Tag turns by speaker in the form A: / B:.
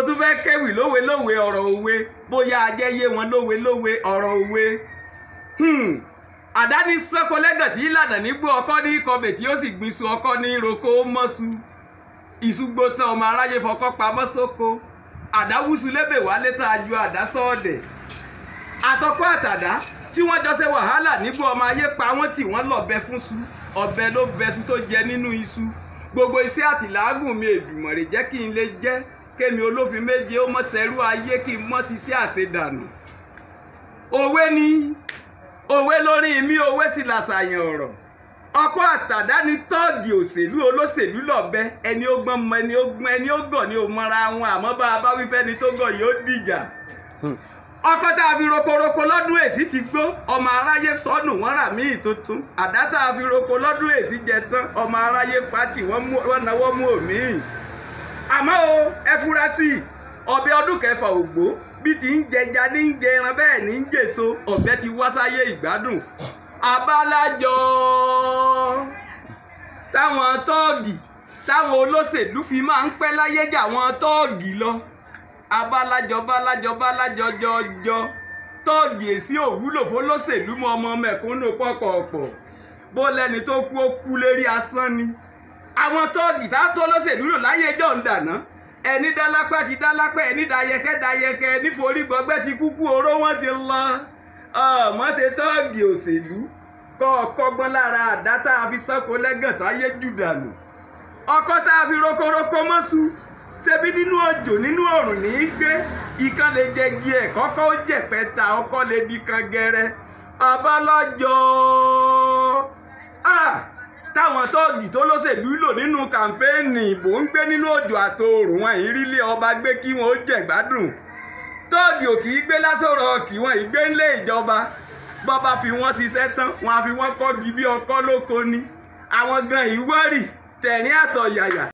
A: tún fẹ́ kéwì lówe lówe ọ̀rọ̀ òwe bóyá ajẹ́yé wọn lówe lówe ọ̀rọ̀ òwe. Hmm. àdáni sọ́kọ lẹ́gàn tí ìlànà nígbó ọkọ ní kọbẹ̀ tí ó sì gbin su ọkọ ní roko ó mọ́su ìṣùgbò tán ọmọ aráyé fọkọ́ pamọ́ sóko àdáwùsù lébè wálé tá a ju àdá sọ́ọ̀dẹ̀ àtọkọ àtàdá tí wọ́n jọ ṣe wàhálà nígbó ọmọ ayé pa wọ́n tí wọ́n lọ́bẹ fún su ọ̀bẹ ló bẹṣu tó jẹ nínú iṣu gbogbo iṣẹ́ àtìlágùn mi Èdùmàrè jẹ́ kí n lè jẹ́ kémi olófin méje ó mọ̀ sẹ́rú ayé kí n mọ̀ ṣiṣẹ́ àṣedànù òwe ni òwe lórí mi òwe sì làṣàyàn ọ̀rọ̀ ọkọ àtàdá ni tọ́ọ̀gì òṣèlú olóṣèlú lọ́bẹ ẹni ó gbọ́n mọ ẹni ó gbọ́n ẹni ó gọ̀ ni ò mọra wọn àmọ́ bá a bá wí fẹ́ni tó gọ̀ yóò dìjà ọkọ tá a fi rokoroko lọ́dún èsì ti gbó ọmọ aráyé sọnù wọ́n rà míì tuntun àdá tá a fi roko lọ́dún èsì jẹ tán ọmọ aráyé pátì wọ́n náwó mú òmíì àmọ́ o ẹ fura sí i ọbẹ̀ ọdún kẹfà ògbó bí ti ń jẹja ní ń jẹ ẹran bẹ́ẹ̀ ní ń jèso ọ̀bẹ ti wá sáyé ìgbádùn abálájọ táwọn tọ́ọ̀gì táwọn olóṣèlú fi máa ń pẹ́ láyé jà wọn tọ́ọ̀gì lọ abálájọ bálájọ bálájọ jọjọ tọ́ọ̀gì èsì òwúlò fọlọ́ṣèlú mọ ọmọ mẹ̀kúnnù pọ̀pọ̀pọ̀ bó lẹni tó kú ó kú lérí asán ni àwọn tọ́ọ̀gì tá tó lọ́ṣèlú lò láyé jọ̀ ń dàná ẹni dálápẹ́ ti dálápẹ́ ẹni dayẹkẹ́ dayẹkẹ́ ẹni forí gbọgbẹ́ ti kúkú oró wọn ti lọ ọmọ ṣe tọ́ọ̀gì òṣèlú kọ́ ọkọ́gbọ́n lára àdá tá a fi sọ́kò lẹ́gàn táyé jù dànù ọkọ́ tá a fi rokoroko mọ́sù ṣebí nínú òjò nínú òrùn ní í gbé ìkan lè jẹ igi ẹ̀ kọ́kọ́ ó jẹ̀pẹ́ ta ọkọ́ lè di kan gẹrẹ abálájọ táwọn tọ́ọ̀gì tó lọ́sẹ̀lú lò nínú kàmpéènì ìbò ń gbé nínú òjò àtòòrùn wọn ìrírí ọba gbé kí wọn ó jẹ̀gbádùn tọ́ọ̀gì ò kì í gbé lásòrò kí wọn ìgbé ńlé ìjọba bọ́ba fi wọ́n ṣiṣẹ́ tán wọn á fi wọ́n kọ́ bí bí ọkọ́ lóko ni àwọn gan ìwọ́rì tẹ̀rín àtọ̀yàyà